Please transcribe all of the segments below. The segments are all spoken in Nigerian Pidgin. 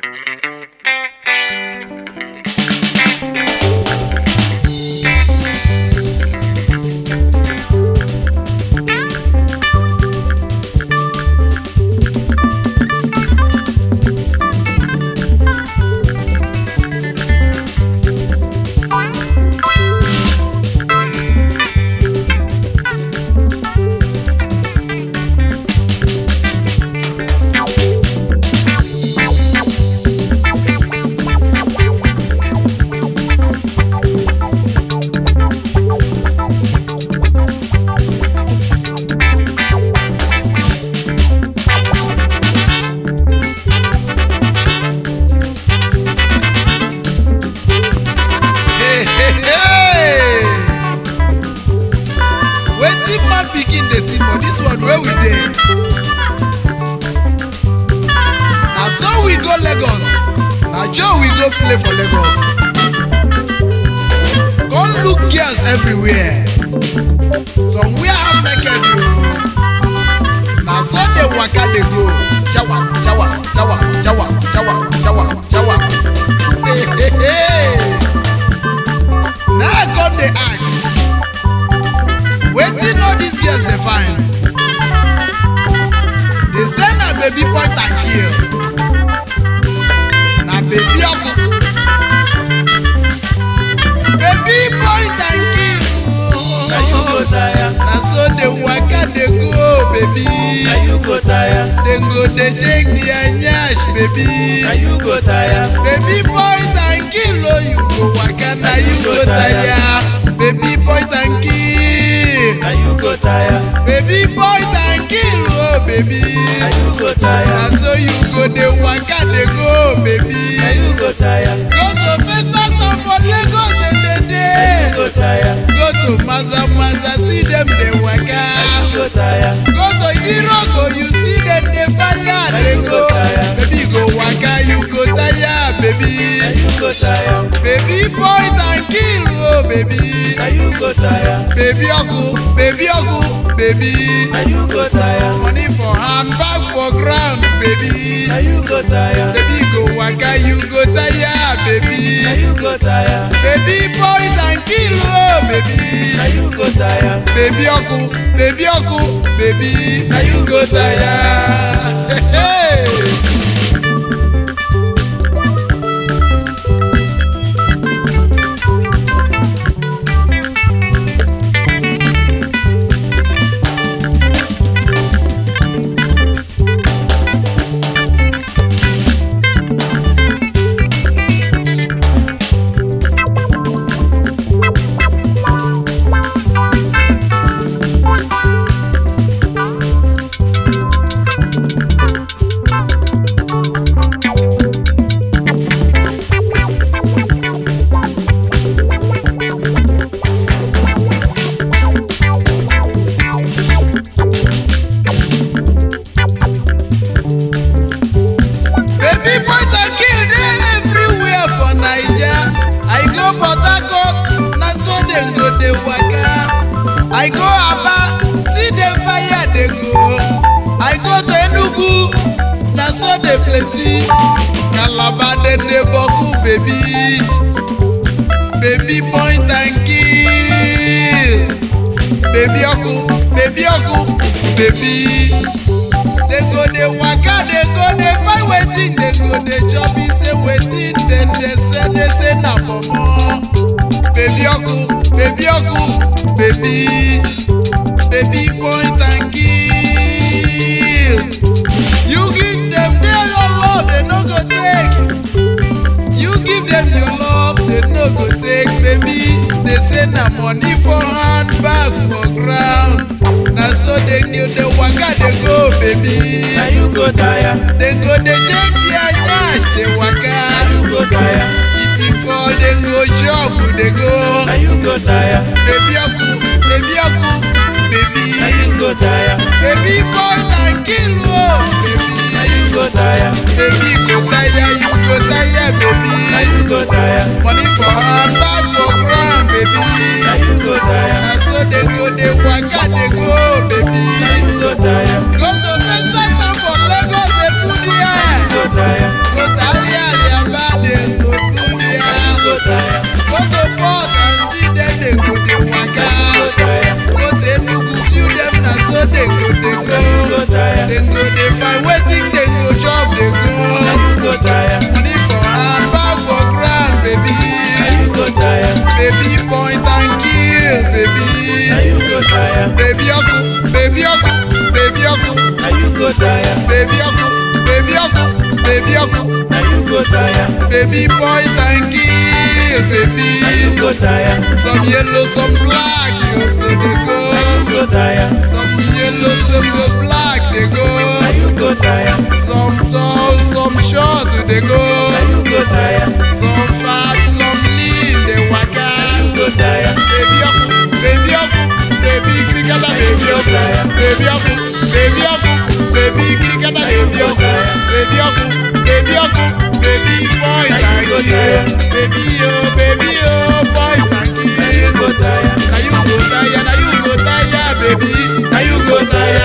Hey, hey, hey. wetin man pikin dey see for dis world wey we dey na so we go lagos na joe we go play for lagos come look girls everywhere some wear half naked o na so dey waka dey go jawa jawa jawa jawa jawa jawa jawa hey, hey, hey. na i come dey ask wetin all these girls dey find dey say na baby point and kill na baby ọkụ baby point and kill Na you go tire, na so dey waka dey go baby na you go tire, dem go dey check their nyash baby na you go tire, baby point and kill oh you go waka na you go tire baby point and kill. na you go tire, baby boy and kill oh baby na you go tire, na so you go dey waka dey go baby na you go tire, go to festa town for lagos dey dey na you dey go tire, go to maza maza see dem dey waka na you go tire, go to idiroko you see dem dey fire dey you go go tire. baby go waka you go tire baby na you go tire, baby boy and kill oh baby na you go tire, baby ọkụ baby ọkụ baby. na you go tire, money for hand bag for ground baby na you go tire, baby go waka you go tire na baby you go tire, baby point and kill oh baby na you go tire, baby ọkụ baby ọkụ baby na you go tire. Hey, hey. baby point and kill dey everywhere for naija i go port harcourt na so dem go dey waka i go aba see dem fire dey go i go to enugu na so dey plenty calabar dem dey boku baby baby point and kill baby ọkụ baby ọkụ baby. They go dey waka dey go dey find wetin dey go dey chop e say wetin dem dey say dey say na pomo baby ọkụ baby ọkụ baby baby point and kill you give dem dey your love dem no go take you give dem your love dem no go take baby dey say na money for hand bag for ground na so dey dey dey waka dey go baby. na you go tire, They go dey check their nyash dey waka. na you go tire, If you fall, they go shop, they go. na you go tire, Baby ọkụ, baby ọkụ, baby. na you go tire, Baby boy and kill o, na baby. you go tire, Baby go tire, you go tire, baby. na you go tire, Money for hand, bag for ground, baby. na you go tire, Na so they go dey waka dey go, baby. na you go tire, Go to Festa Town for Lagos, dey full there. go tire, Go Talia, ọkụ Now you go tire. baby boy thank you baby Now you go tire. some yellow some black you say dey go Now you go tire. some yellow some black dey go Now you go tire. some tall some short dey go Now you go tire. some fat some lean dey waka You go tire. baby ọkụ baby ọkụ baby kirikata baby ọkụ baby ọkụ baby ọkụ baby kirikata baby ọkụ baby ọkụ baby ọkụ baby boy thank you baby yo baby yo boy thank Now you you go tire. na you go tire na you go tire baby na you go tire.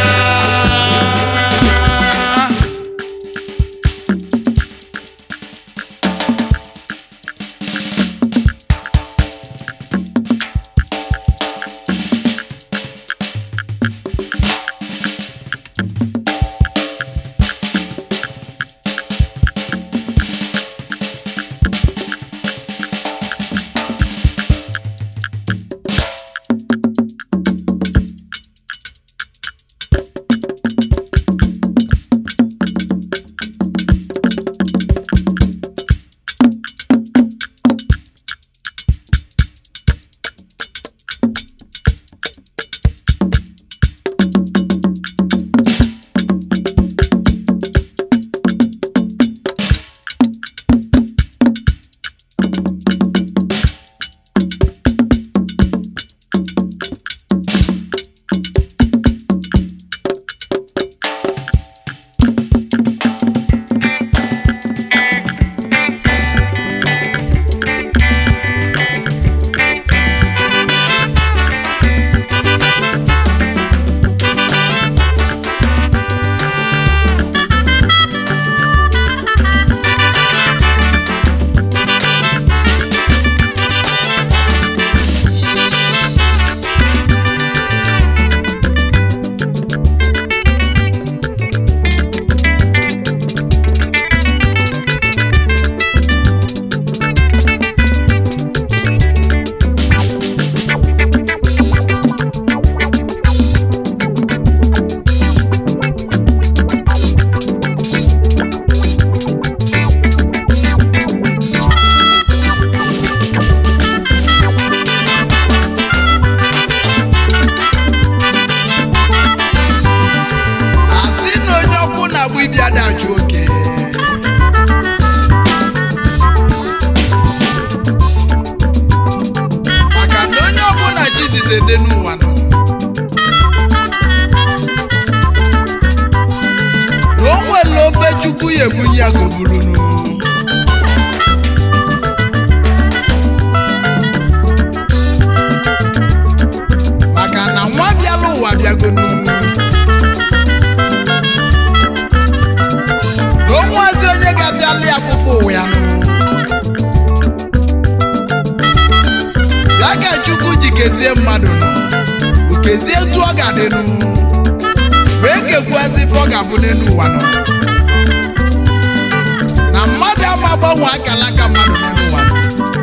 asị na onye ọkwụ na-agba ibi adajụ oke maka na onye ọbụla jizis ede n'ụwa nọ na o nwere obe chukwu ya ebunye ya goburunu maka na nwa bịala ụwa bịagonu na onwezi onye ga-abịala ya afụfụ ụwa ya nụ ya ka chukwu ji kezie mmadụ nụ okezie etu ọ ga-adịnụ wee kekwuazi ife ọ ga-abụ n'elu ụwa nọ na mmadụ ama agbanwe akala aka mmadụ n'elu ụwa nọ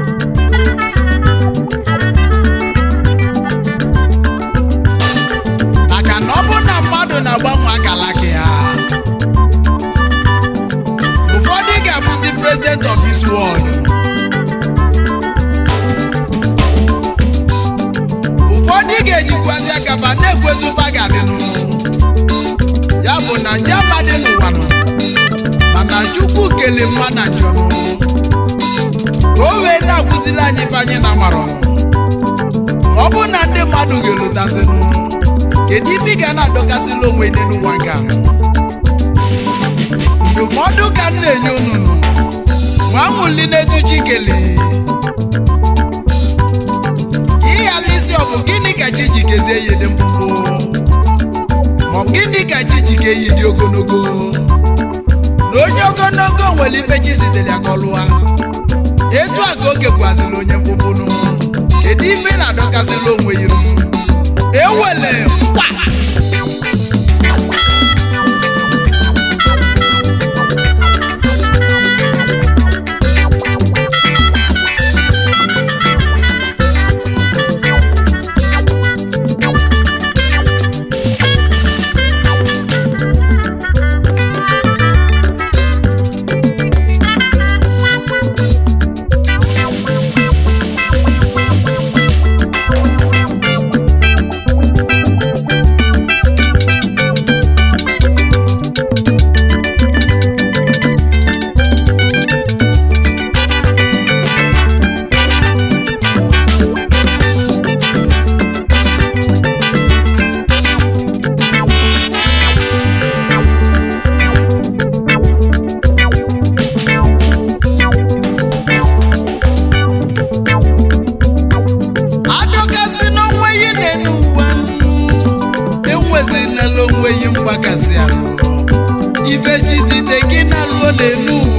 maka na ọ bụ na mmadụ na-agbanwe akala aka ya ụfọdụ ga-abụzi president of this world ụfọdụ ga-ejikwazi akaba na-ekwezu ụfa ga-adịnụ ya bụ na nje amadị n'ụwa nọ mana chukwu kele mma na njọ nụ ka o wee na-akụziri anyị ife anyị na marọ ọ bụ na ndị mmadụ ga-elotasịnụ kedu ife ị ga na-adọkasịla onwe gị n'ụwa nke a ndụmọdụ ka m na-enye unu nụ nwa nwuli na-etu chikele ịghala isi ọ bụ gịnị ka chi ji kezie ya dị mkpụmkpụ ma ọ bụ gịnị ka chi ji ka eyi dị ogologo na onye ogologo nwere ife chi zitere ya ka ọ lụwa etu a ka oge gwaziri onye mkpụmkpụnụ kedu ife na-adọkasịla onwe ya iru ewele mkpa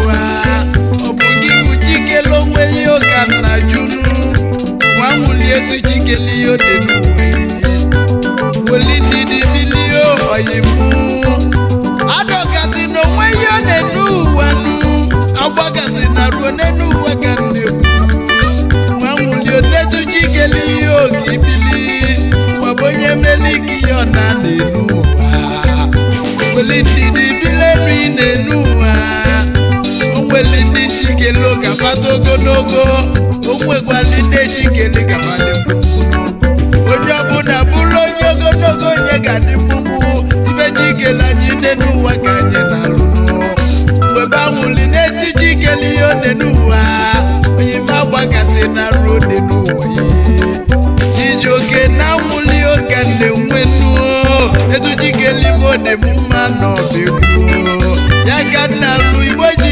n'ụwa ọ bụ gị bụ chikele onwe ihe ụka nna junu nwa nwụlie etu chikele ihe ode n'ụwa weli ndidi bilie oyimu adọgasị na onwe ihe ọ na-enu ụwa nu agbagasị na ruo n'enu ụwa ka na-ekwu nwa nwụlie onetu chikele ihe oge ibili maọbụ onye meli gị ya ọ na na-enu ụwa weli ndidi bilenu ị na-enu ụwa onweli ndị chikele oge afata ogologo onwekwali ndị chikele gafadị onye ọbụla bụrụ onye ogologo onye ga-adị mkpụmkpụ ibe chikele anyị nne n'ụwa ka anyị na-alụ mgbe banwuli na-eti chikele ihe one n'ụwa onye ma gbagasị na ruo one n'ụwa ya chijioke na nwuli oge na-enwe nuo etu chikele ime ode m mma n'ọbịgbuo ya ka nna lụ igbo